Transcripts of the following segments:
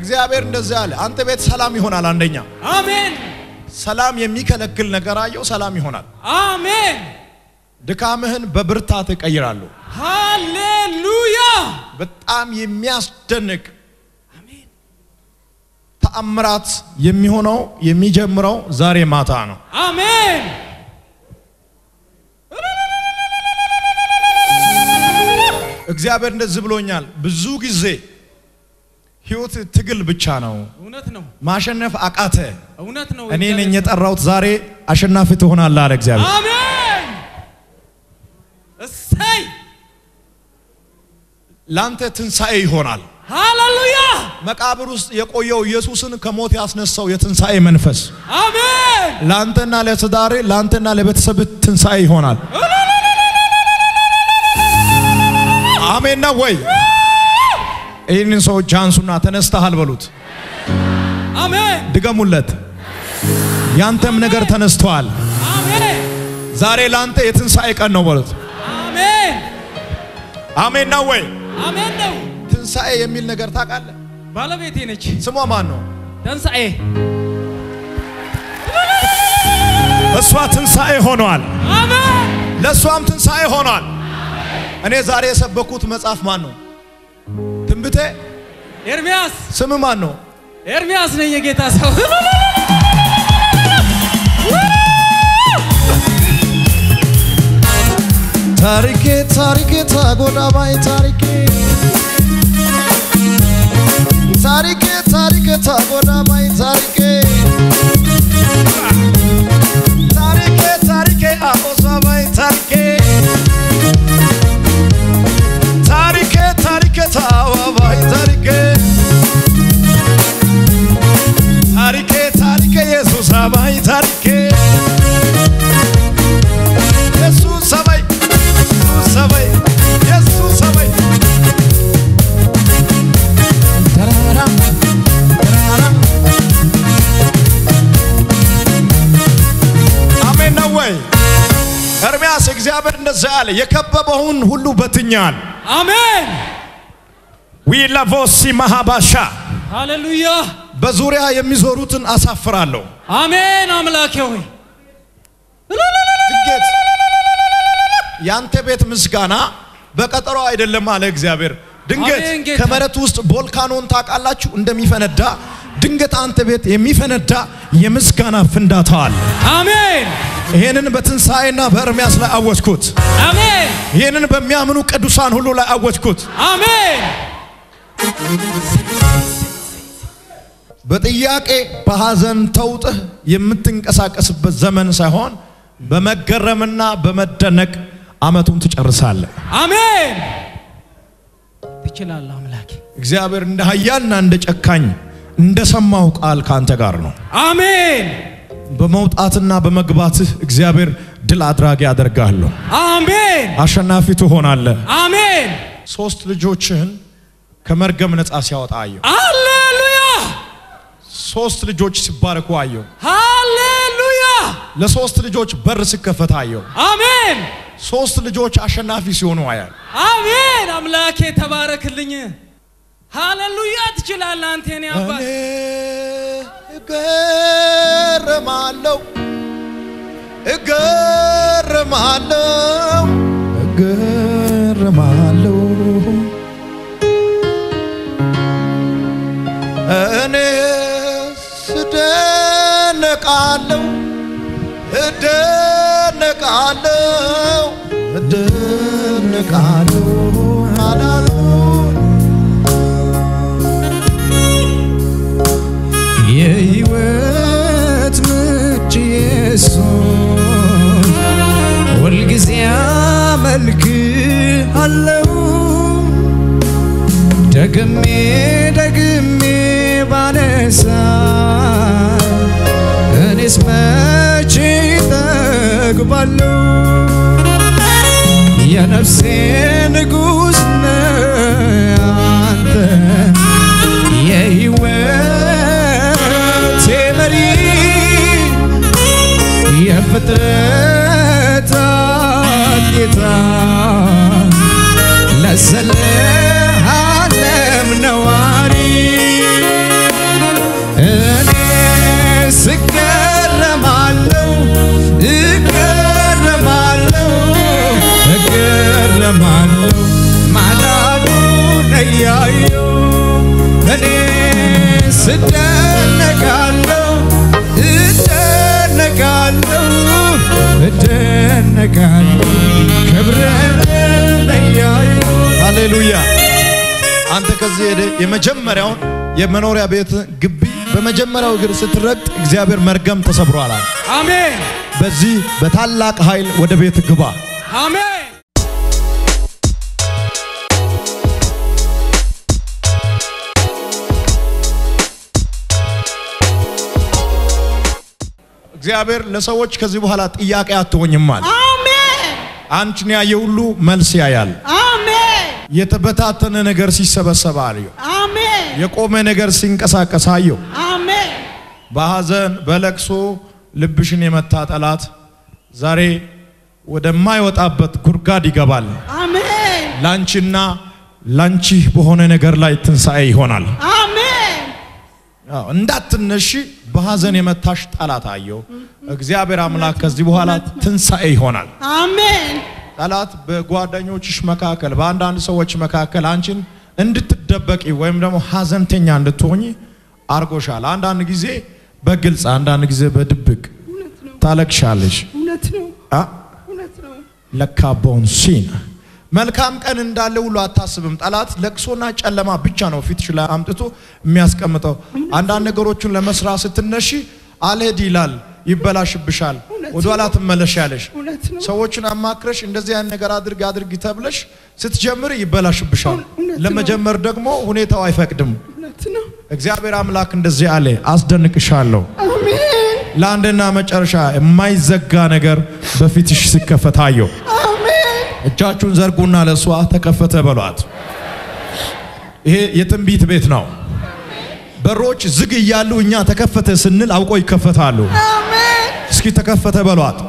እግዚአብሔር እንደዚህ አለ፣ አንተ ቤት ሰላም ይሆናል። አንደኛ አሜን ሰላም የሚከለክል ነገር አየው፣ ሰላም ይሆናል። አሜን ድካምህን በብርታት እቀይራለሁ። ሃሌሉያ በጣም የሚያስደንቅ ተአምራት የሚሆነው የሚጀምረው ዛሬ ማታ ነው። አሜን እግዚአብሔር እንደዚህ ብሎኛል። ብዙ ጊዜ ህይወት ትግል ብቻ ነው፣ እውነት ነው ማሸነፍ አቃተ። እውነት ነው እኔ ነኝ የጠራሁት፣ ዛሬ አሸናፊ ትሆናለህ አለ እግዚአብሔር። አሜን እሰይ ላንተ ትንሣኤ ይሆናል። ሃሌሉያ መቃብር ውስጥ የቆየው ኢየሱስን ከሞት ያስነሳው የትንሣኤ መንፈስ አሜን ለአንተና ለትዳሬ ለአንተና ለቤተሰብ ትንሣኤ ይሆናል። አሜን ነው ወይ? ይህንን ሰዎች አንሱና ተነስተሃል በሉት፣ አሜን ድገሙለት። ያንተም ነገር ተነስተዋል። አሜን ዛሬ ለአንተ የትንሣኤ ቀን ነው በሉት። አሜን አሜን ነው ወይ? አሜን ነው ትንሣኤ የሚል ነገር ታውቃለህ? ባለቤቴ ነች ስሟ ማን ነው? ተንሳኤ እሷ ትንሣኤ ሆኗል። አሜን ለእሷም ትንሣኤ ሆኗል። እኔ ዛሬ የሰበኩት መጽሐፍ ማን ነው? ትንቢቴ ኤርሚያስ ስም ማን ነው? ኤርሚያስ ነኝ የጌታ ሰው ታሪኬ ታሪኬ ታጎዳባይ ታሪኬ ታሪኬ ታሪኬ ታጎዳባይ ታሪኬ ታሪኬ ታሪኬ አቆሳባይ ታሪኬ ታሪኬ ታሪኬ ታዋባይ ታሪኬ ታሪኬ ታሪኬ ኢየሱስ አባይ ታሪኬ ኢየሱስ ሰማይ ኢየሱስ ሰማይ ኢየሱስ ሰማይ ተራራ ተራራ አሜን ነው ወይ? ኤርምያስ እግዚአብሔር እንደዛ አለ፣ የከበበውን ሁሉ በትኛል። አሜን ዊላቮሲ ማሃባሻ ሃሌሉያ በዙሪያ የሚዞሩትን አሳፍራለሁ። አሜን አምላኬ ሆይ ድንገት ያንተ ቤት ምስጋና በቀጠሮ አይደለም አለ እግዚአብሔር። ድንገት አሜን ጌታ። ከመሬት ውስጥ ቮልካኖን ታውቃላችሁ እንደሚፈነዳ ድንገት አንተ ቤት የሚፈነዳ የምስጋና ፍንዳታ አለ። አሜን ይህንን በትንሣኤና በኤርምያስ ላይ አወጅኩት። አሜን ይህንን በሚያምኑ ቅዱሳን ሁሉ ላይ አወጅኩት። አሜን በጥያቄ በሐዘን ተውጥህ የምትንቀሳቀስበት ዘመን ሳይሆን በመገረምና በመደነቅ ዓመቱን ትጨርሳለህ። አሜን ትችላለህ አምላኬ እግዚአብሔር እንደ ኃያልና እንደ ጨካኝ እንደ ሰማው ቃል ካንተ ጋር ነው። አሜን በመውጣትና በመግባትህ እግዚአብሔር ድል አድራጊ አደርጋለሁ። አሜን አሸናፊ ትሆናለህ። አሜን ሶስት ልጆችህን ከመርገም ነፃ ሲያወጣ አየሁ። ሃሌሉያ ሶስት ልጆች ሲባረኩ አየሁ። ሃሌሉያ ለሶስት ልጆች በር ሲከፈት አየሁ። አሜን ሶስት ልጆች አሸናፊ ሲሆኑ አያል። አሜን አምላኬ ተባረክልኝ ሃሌሉያ ትችላለህ አንተ የኔ አባት እኔ እገረማለሁ እገረማለሁ እገረማለሁ እኔ ስደነቃለሁ እደነቃለሁ እደነቃለሁ አላሉ የሕይወት ምንጭ ኢየሱስ ሁልጊዜ አመልክሃለሁ ደግሜ ደግሜ ባነሳ እኔስ መቼ ጠግባለሁ የነፍሴ ንጉሥ ነህ አንተ የሕይወቴ መሪ የፍጥረታት ጌታ ለዘለዓለም ነዋሪ ይጨነቃሉ ክብርን ለያዩ ሃሌሉያ። አንተ ከዚህ ሄደ የመጀመሪያውን የመኖሪያ ቤት ግቢ በመጀመሪያው እግር ስትረግጥ እግዚአብሔር መርገም ተሰብሯል አለ። አሜን በዚህ በታላቅ ኃይል ወደ ቤት ግባ። አሜን እግዚአብሔር ለሰዎች ከዚህ በኋላ ጥያቄ አትሆኝም አለ። አሜን አንቺን ያየ ሁሉ መልስ ያያል። አሜን የተበታተነ ነገር ሲሰበሰብ አየሁ። አሜን የቆመ ነገር ሲንቀሳቀስ አየሁ። አሜን በሐዘን በለቅሶ ልብሽን የመታ ጠላት ዛሬ ወደማይወጣበት ጉድጓድ ይገባል። አሜን ላንቺና ላንቺ በሆነ ነገር ላይ ትንሣኤ ይሆናል። አሜን አዎ፣ እንዳትነሺ በሐዘን የመታሽ ጠላት አየሁ። እግዚአብሔር አምላክ ከዚህ በኋላ ትንሣኤ ይሆናል። አሜን ጠላት በጓደኞችሽ መካከል በአንዳንድ ሰዎች መካከል አንቺን እንድትደበቂ ወይም ደግሞ ሐዘንተኛ እንድትሆኝ አርጎሻል። አንዳንድ ጊዜ በግልጽ አንዳንድ ጊዜ በድብቅ እውነት ነው ታለቅሻለሽ። እውነት ነው አ እውነት ነው ለካ ቦንሲን መልካም ቀን እንዳለ ሁሉ አታስብም። ጠላት ለቅሶና ጨለማ ብቻ ነው ፊትሽ ላይ አምጥቶ የሚያስቀምጠው። አንዳንድ ነገሮችን ለመስራት ስትነሺ አልሄድ ይላል፣ ይበላሽብሻል፣ እውነት ወደኋላ ትመለሻለሽ። እውነት ነው ሰዎችን አማክረሽ እንደዚህ አይነት ነገር አድርግ አድርጊ ተብለሽ ስትጀምር ይበላሽብሻል። እውነት ነው። ለመጀመር ደግሞ ሁኔታው አይፈቅድም። እውነት ነው እግዚአብሔር አምላክ እንደዚህ አለ፣ አስደንቅሻለሁ። አሜን ለአንድና መጨረሻ የማይዘጋ ነገር በፊትሽ ሲከፈት አየሁ። አሜን እጃችሁን ዘርጉና ለእሷ ተከፈተ በሏት። ይሄ የትንቢት ቤት ነው። በሮች ዝግ እያሉ እኛ ተከፈተ ስንል አውቆ ይከፈታሉ። አሜን እስኪ ተከፈተ በሏት።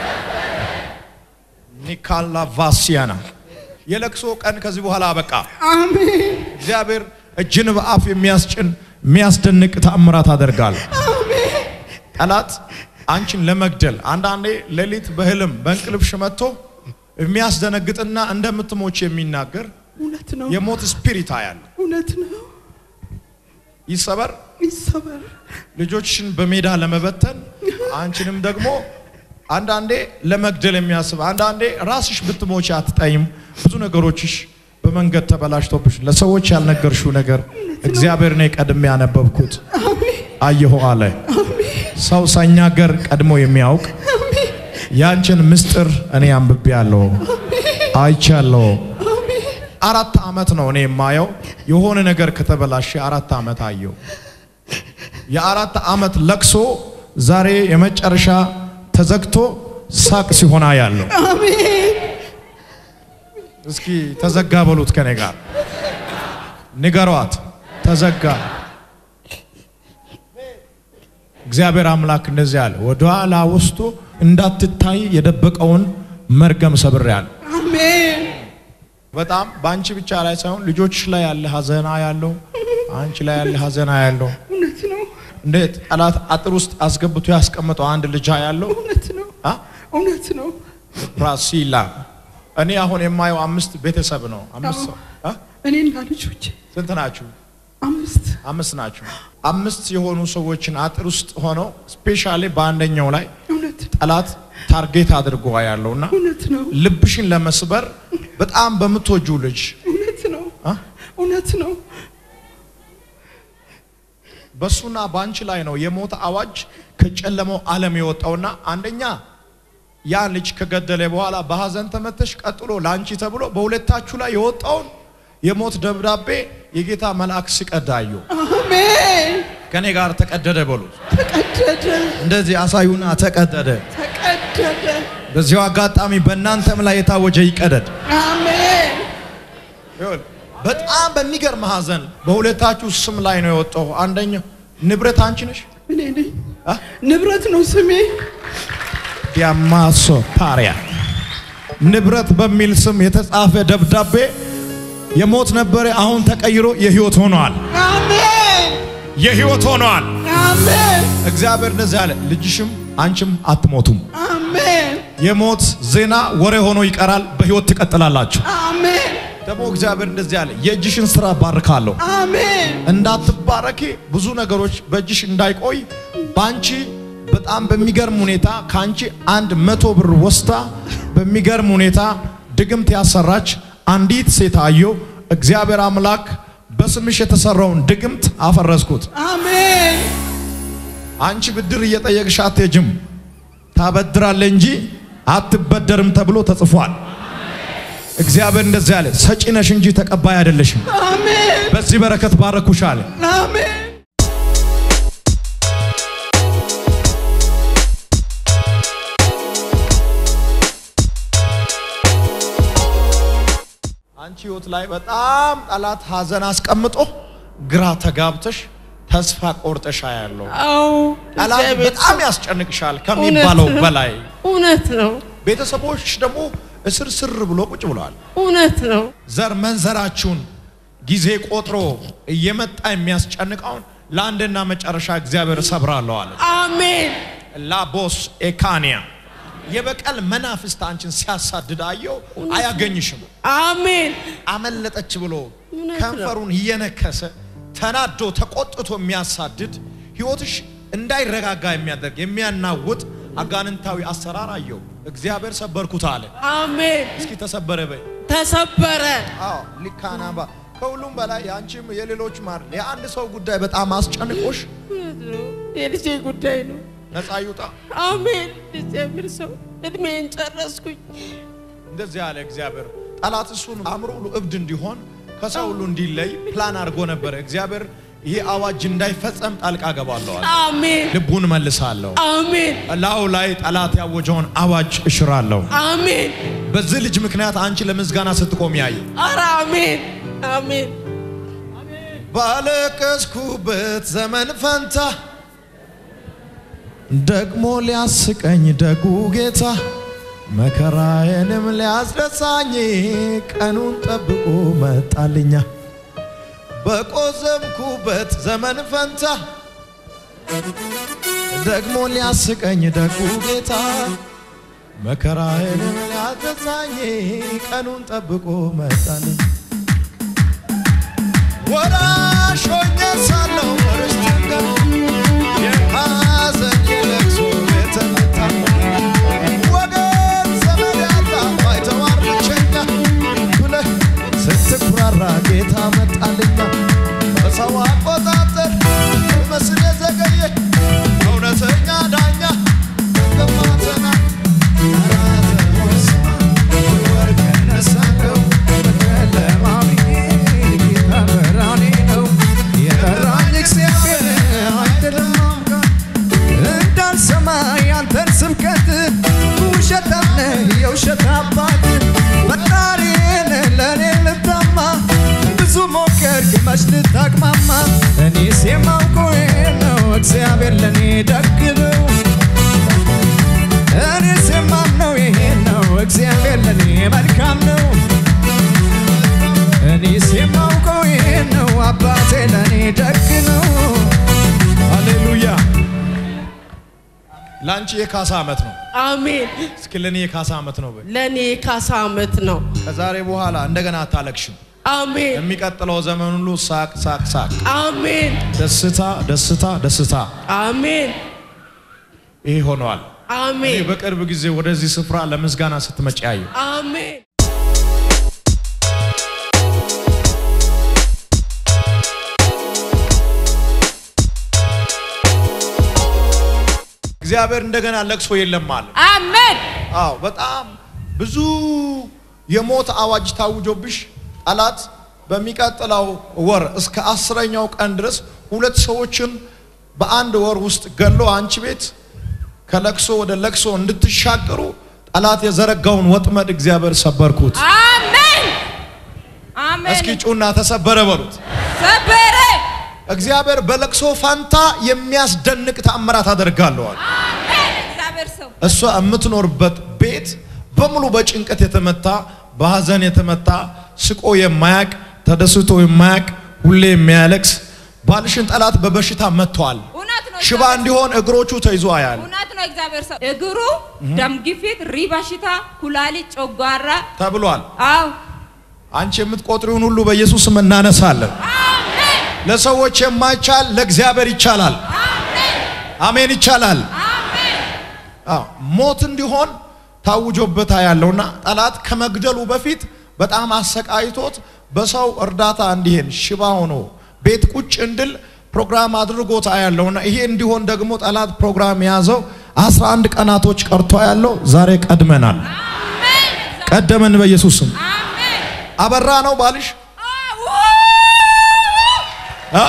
ኒካላ ቫሲያና የለቅሶ ቀን ከዚህ በኋላ አበቃ። አሜን እግዚአብሔር እጅን በአፍ የሚያስጭን የሚያስደንቅ ተአምራት አደርጋል። ጠላት አንቺን ለመግደል አንዳንዴ ሌሊት በህልም በእንቅልፍሽ መጥቶ የሚያስደነግጥና እንደምትሞች የሚናገር እውነት ነው የሞት ስፒሪት አያለ እውነት ነው ይሰበር። ይሰበር ልጆችሽን በሜዳ ለመበተን አንቺንም ደግሞ አንዳንዴ ለመግደል የሚያስብ አንዳንዴ ራስሽ ብትሞች አትጠይም። ብዙ ነገሮችሽ በመንገድ ተበላሽቶብሽ ለሰዎች ያልነገርሽው ነገር እግዚአብሔር ነው ቀድሜ ያነበብኩት አየሁ አለ። ሰው ሳይናገር ቀድሞ የሚያውቅ ያንቺን ምስጢር እኔ አንብቤ ያለሁ አይቻለሁ። አራት ዓመት ነው እኔ የማየው የሆነ ነገር ከተበላሸ አራት ዓመት አየው። የአራት ዓመት ለቅሶ ዛሬ የመጨረሻ ተዘግቶ ሳቅ ሲሆና ያለው አሜን እስኪ ተዘጋ በሉት ከኔ ጋር ንገሯት። ተዘጋ። እግዚአብሔር አምላክ እንደዚህ አለ፣ ወደ ኋላ ወስዶ እንዳትታይ የደበቀውን መርገም ሰብሬያለሁ። አሜን በጣም በአንቺ ብቻ ላይ ሳይሆን ልጆችሽ ላይ ያለ ሀዘና ያለው አንቺ ላይ ያለ ሀዘና ያለው እውነት ነው እንዴት ጠላት አጥር ውስጥ አስገብቶ ያስቀመጠው አንድ ልጅ ያለው እውነት ነው አ እውነት ነው ፕራሲላ እኔ አሁን የማየው አምስት ቤተሰብ ነው። አምስት ሰው አ? እኔና ልጆቼ ስንት ናችሁ? አምስት አምስት ናችሁ። አምስት የሆኑ ሰዎችን አጥር ውስጥ ሆነው ስፔሻሊ በአንደኛው ላይ እውነት ጠላት ታርጌት አድርጎ ያለውና እውነት ነው ልብሽን ለመስበር በጣም በምትወጁ ልጅ እውነት ነው አ? እውነት ነው በሱና በአንቺ ላይ ነው የሞት አዋጅ ከጨለመው ዓለም የወጣውና አንደኛ ያ ልጅ ከገደለ በኋላ በሐዘን ተመተሽ ቀጥሎ ለአንቺ ተብሎ በሁለታችሁ ላይ የወጣውን የሞት ደብዳቤ የጌታ መልአክ ሲቀዳዩ አሜን ከኔ ጋር ተቀደደ በሉት። ተቀደደ እንደዚህ አሳዩና ተቀደደ። ተቀደደ በዚሁ አጋጣሚ በእናንተም ላይ የታወጀ ይቀደድ። አሜን ይኸውልህ፣ በጣም በሚገርም ሐዘን በሁለታችሁ ስም ላይ ነው የወጣው። አንደኛው ንብረት አንቺ ነሽ። እኔ ነኝ አ? ንብረት ነው ስሜ ዲያማሶ ፓሪያ ንብረት በሚል ስም የተጻፈ ደብዳቤ የሞት ነበረ፣ አሁን ተቀይሮ የህይወት ሆኗል። አሜን የህይወት ሆኗል። አሜን እግዚአብሔር እንደዚህ አለ፣ ልጅሽም አንቺም አትሞቱም። አሜን የሞት ዜና ወሬ ሆኖ ይቀራል፣ በህይወት ትቀጥላላችሁ። አሜን ደግሞ እግዚአብሔር እንደዚህ አለ፣ የእጅሽን ስራ ባርካለሁ። አሜን እንዳትባረኪ ብዙ ነገሮች በእጅሽ እንዳይቆይ በአንቺ በጣም በሚገርም ሁኔታ ከአንቺ አንድ መቶ ብር ወስዳ በሚገርም ሁኔታ ድግምት ያሰራች አንዲት ሴት አየሁ። እግዚአብሔር አምላክ በስምሽ የተሰራውን ድግምት አፈረስኩት። አሜን አንቺ ብድር እየጠየቅሽ አትሄጂም፣ ታበድራለህ እንጂ አትበደርም ተብሎ ተጽፏል። እግዚአብሔር እንደዚህ አለ፣ ሰጪ ነሽ እንጂ ተቀባይ አይደለሽም። አሜን በዚህ በረከት ባረኩሽ አለ። አሜን አንቺ ህይወት ላይ በጣም ጠላት ሀዘን አስቀምጦ ግራ ተጋብተሽ ተስፋ ቆርጠሻ ያለው አዎ ጠላት እግዚአብሔር በጣም ያስጨንቅሻል ከሚባለው እውነት ነው። በላይ። እውነት ነው ቤተሰቦች ደግሞ እስር ስር ብሎ ቁጭ ብለዋል። እውነት ነው ዘር መንዘራችሁን ጊዜ ቆጥሮ እየመጣ የሚያስጨንቀውን ለአንድና መጨረሻ እግዚአብሔር እሰብራለሁ አለ። አሜን ላቦስ ኤካንያ የበቀል መናፍስት አንቺን ሲያሳድድ አየው። አያገኝሽም። አሜን አመለጠች ብሎ እውነት ነው። ከንፈሩን እየነከሰ ተናዶ ተቆጥቶ የሚያሳድድ ህይወትሽ እንዳይረጋጋ የሚያደርግ የሚያናውጥ አጋንንታዊ አሰራር አየው። እግዚአብሔር ሰበርኩት አለ። አሜን እስኪ ተሰበረ በይ። ተሰበረ አዎ ሊካናባ ከሁሉም በላይ የአንቺም የሌሎች ማር የአንድ ሰው ጉዳይ በጣም አስጨንቆሽ እውነት ነው የልጄ ጉዳይ ነው ነፃ ይውጣ። አሜን እግዚአብሔር ሰው እድሜን ጨረስኩኝ እንደዚህ ያለ እግዚአብሔር ጠላት እሱን አእምሮ ሁሉ እብድ እንዲሆን ከሰው ሁሉ እንዲለይ ፕላን አድርጎ ነበረ። እግዚአብሔር ይሄ አዋጅ እንዳይፈጸም ጣልቃ ገባለሁ አለ። አሜን ልቡን መልሳለሁ። አሜን ላዩ ላይ ጠላት ያወጀውን አዋጅ እሽራለሁ። አሜን በዚህ ልጅ ምክንያት አንቺ ለምስጋና ስትቆም ያየ ኧረ አሜን አሜን ባለቀስኩበት ዘመን ፈንታ ደግሞ ሊያስቀኝ ደጉ ጌታ መከራዬንም ሊያስረሳኝ ቀኑን ጠብቆ መጣልኛ። በቆዘምኩበት ዘመን ፈንታ ደግሞ ሊያስቀኝ ደጉ ጌታ መከራዬንም ሊያስረሳኝ ቀኑን ጠብቆ መጣልኝ። ወራሽ ሆኜ ሳለሁ ርስትን ገና የሐዘን የለቅሶ የተመታ ወገን ዘመድ ያጣ ባይተዋር ብቸኛ ብለህ ስትኩራራ ጌታ መጣልኛ። በሰው አቆጣጠር መስል የዘገየ እውነተኛ ዳኛ ገማተና ወርቅ ነሳለው የጠራኝ እግዚአብሔር አይደለም አምላክ እንዳልሰማ ያንተን ስብከት ውሸታም ነህ የውሸት አባት ፈጣሪን ለእኔ ልታማ ብዙ ሞከርክ መች ልታቅማማ እኔስ የማውቀው ይሄን ነው እግዚአብሔር ለእኔ ደግ ነው እኔስ የማምነው ይሄን ነው እግዚአብሔር ለእኔ መልካም ነው እኔስ የማውቀው ይሄን ነው አባቴ ለእኔ ደግ ነው ሃሌሉያ። ለአንቺ የካሳ ዓመት ነው። አሜን እስኪ ለእኔ የካሳ ዓመት ነው በይ። ለእኔ የካሳ ዓመት ነው ከዛሬ በኋላ እንደገና አታለቅሽም። አሜን የሚቀጥለው ዘመን ሁሉ ሳቅ ሳቅ ሳቅ፣ አሜን ደስታ ደስታ ደስታ። አሜን ይሄ ሆነዋል። እኔ አሜን በቅርብ ጊዜ ወደዚህ ስፍራ ለምስጋና ስትመጪ ያየሁ። አሜን እግዚአብሔር እንደገና ለቅሶ የለም አለ። አሜን አዎ በጣም ብዙ የሞት አዋጅ ታውጆብሽ ጠላት በሚቀጥለው ወር እስከ አስረኛው ቀን ድረስ ሁለት ሰዎችን በአንድ ወር ውስጥ ገሎ አንቺ ቤት ከለቅሶ ወደ ለቅሶ እንድትሻገሩ ጠላት የዘረጋውን ወጥመድ እግዚአብሔር ሰበርኩት። አሜን አሜን እስኪ ጩና ተሰበረ በሉት። ሰበረ እግዚአብሔር በለቅሶ ፋንታ የሚያስደንቅ ተአምራት አደርጋለዋል። አሜን እግዚአብሔር ሰው እሷ የምትኖርበት ቤት በሙሉ በጭንቀት የተመታ በሀዘን የተመታ ስቆ የማያቅ ተደስቶ የማያቅ ሁሌ የሚያለቅስ ባልሽን ጠላት በበሽታ መጥተዋል። እውነት ነው ሽባ እግዚአብሔር እንዲሆን እግሮቹ ተይዞ አያል እውነት ነው እግዚአብሔር ሰው እግሩ ደም ግፊት ሪ በሽታ ኩላሊት ጨጓራ ተብሏል። አው አንቺ የምትቆጥሪውን ሁሉ በኢየሱስ ስም እናነሳለን። አሜን ለሰዎች የማይቻል ለእግዚአብሔር ይቻላል። አሜን አሜን ይቻላል። አዎ፣ ሞት እንዲሆን ታውጆበታ ያለውና ጠላት ከመግደሉ በፊት በጣም አሰቃይቶት በሰው እርዳታ እንዲሄን ሽባ ሆኖ ቤት ቁጭ እንድል ፕሮግራም አድርጎታ ያለውና ይሄ እንዲሆን ደግሞ ጠላት ፕሮግራም የያዘው 11 ቀናቶች ቀርቶ ያለው ዛሬ ቀድመናል። ቀደመን በኢየሱስ ስም። አበራ ነው ባልሽ አ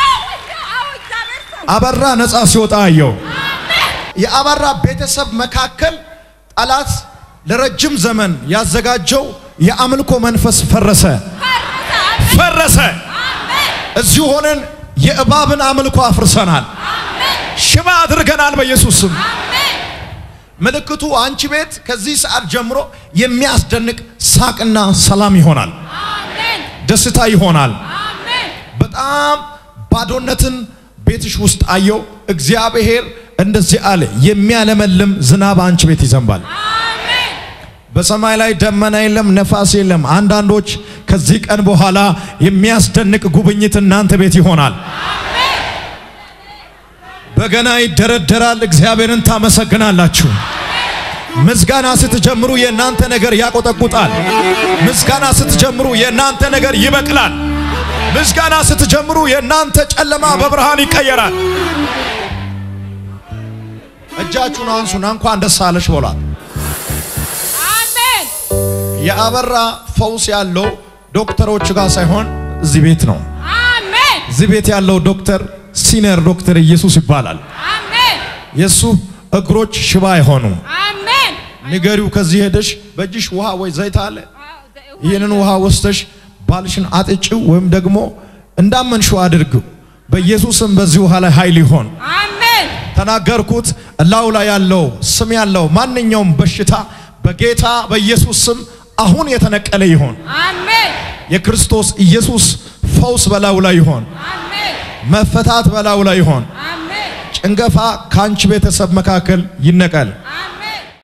አበራ ነፃ ሲወጣ አየው። የአበራ ቤተሰብ መካከል ጠላት ለረጅም ዘመን ያዘጋጀው የአምልኮ መንፈስ ፈረሰ፣ ፈረሰ። እዚሁ ሆነን የእባብን አምልኮ አፍርሰናል፣ ሽባ አድርገናል በኢየሱስ ስም። ምልክቱ አንቺ ቤት ከዚህ ሰዓት ጀምሮ የሚያስደንቅ ሳቅና ሰላም ይሆናል፣ ደስታ ይሆናል። በጣም ባዶነትን ቤትሽ ውስጥ አየው። እግዚአብሔር እንደዚህ አለ፣ የሚያለመልም ዝናብ አንቺ ቤት ይዘንባል። በሰማይ ላይ ደመና የለም፣ ነፋስ የለም። አንዳንዶች ከዚህ ቀን በኋላ የሚያስደንቅ ጉብኝት እናንተ ቤት ይሆናል። በገና ይደረደራል። እግዚአብሔርን ታመሰግናላችሁ። ምስጋና ስትጀምሩ የእናንተ ነገር ያቆጠቁጣል። ምስጋና ስትጀምሩ የእናንተ ነገር ይበቅላል። ምስጋና ስትጀምሩ የእናንተ ጨለማ በብርሃን ይቀየራል። እጃችሁን አንሱና እንኳን ደስ አለሽ በሏት። አሜን የአበራ ፈውስ ያለው ዶክተሮች ጋር ሳይሆን እዚህ ቤት ነው። አሜን እዚህ ቤት ያለው ዶክተር ሲኒየር ዶክተር ኢየሱስ ይባላል። አሜን የሱ እግሮች ሽባ አይሆኑም። አሜን ንገሪው። ከዚህ ሄደሽ በእጅሽ ውሃ ወይ ዘይት አለ ይህንን ውሃ ወስደሽ ባልሽን አጥጪው ወይም ደግሞ እንዳመንሽው አድርጊው። በኢየሱስም በዚህ ውሃ ላይ ኃይል ይሆን አሜን ተናገርኩት። እላው ላይ ያለው ስም ያለው ማንኛውም በሽታ በጌታ በኢየሱስ ስም አሁን የተነቀለ ይሆን። አሜን የክርስቶስ ኢየሱስ ፈውስ በላዩ ላይ ይሆን። አሜን መፈታት በላዩ ላይ ይሆን። አሜን ጭንገፋ ከአንቺ ቤተሰብ መካከል ይነቀል።